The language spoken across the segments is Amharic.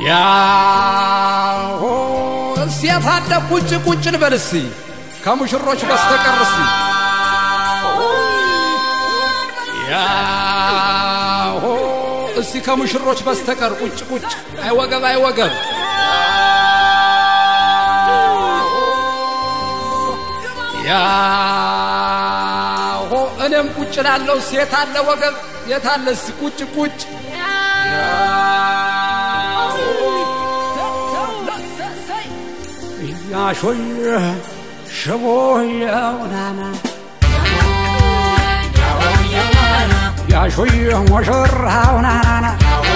ያሆ እስቲ የታለ ቁጭ ቁጭ እንበል እስቲ ከሙሽሮች በስተቀር እስቲ ያሆ እስቲ ከሙሽሮች በስተቀር ቁጭ ቁጭ አይወገብ አይወገብ ያሆ እኔም ቁጭ ላለው ሴት አለ ወገብ የታለ እስቲ ቁጭ ቁጭ ያሾይ ሽቦየውናና ያሾይ ሙሽራውናናና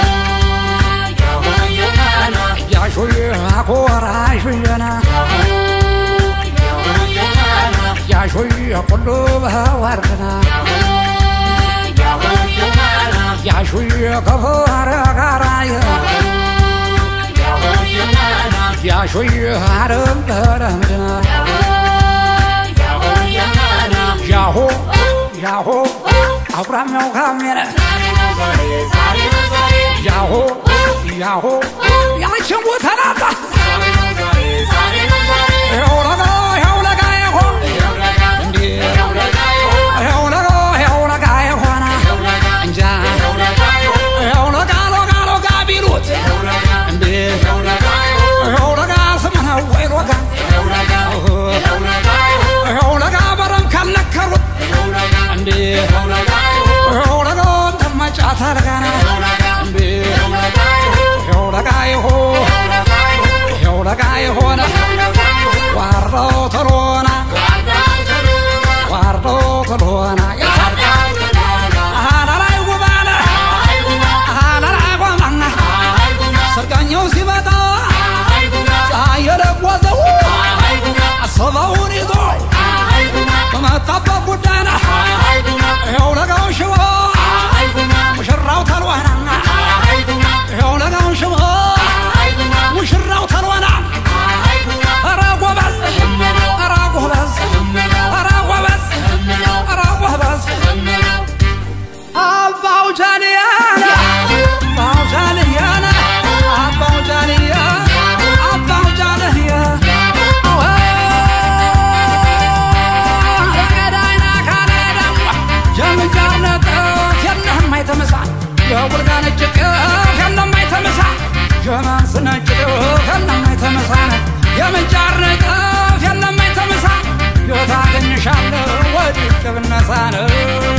ያሾይ አኮራሹየና ያሾይ ኩሉ በወርድና ያሾይ ከፈረ ጋራየ ያሾይ አረም በረምድና ያሆ ያሆ አቁራሚያው ካሜረ ያሆ ያሆ ያችን ቦተናታ ይኸው ለጋ ይኸው ለጋ ይሆ እንዴ ይኸው ለጋ ይኸው ለጋ ይሆና እንጃ ይኸው ለጋ ለጋ ለጋ ቢሉት እንዴ ይኸው ለጋ ስምነው ወይ ለጋ ይኸው ለጋ በረም ካልነከሩት እንዴ ይኸው ለጋ ተመጫታ ለጋና እንዴ ይኸው ለጋ ይሆ ይኸው ለጋ ይሆነ ዋርደው ተሎና ዋርደው ተሎና አላላይ ጉባለ አላላይ ጓማና ሰርጋኛው ሲመጣ ፀሐይ የለወዘው አሰበውን ይዞ በመጣበት ጉዳይ ነው ይኸው ለጋው ሽቦ ሙሽራው ተልዋና ይኸው ለጋው ሽቦ ሙሽራው ተልዋና ኧረ ጎበዝ ኧረ ጎበዝ ኧረ ጎበዝ ኧረ ጎበዝ አባው ጃንያና አባው ጃንያና አባው ጃንያ አባው ጃንያ ገዳይና ካለ ደግሞ የምንጃርነት የነህማይ ተመሳ የቡልጋ ነጭ ጤፍ የነማይ ተመሳ የማንስ ነጭ ጤፍ የነማይ ተመሳ የምንጃር ጤፍ የነማይ ተመሳ የታገኝሻለሁ ወዲቅ ብነሳ ነው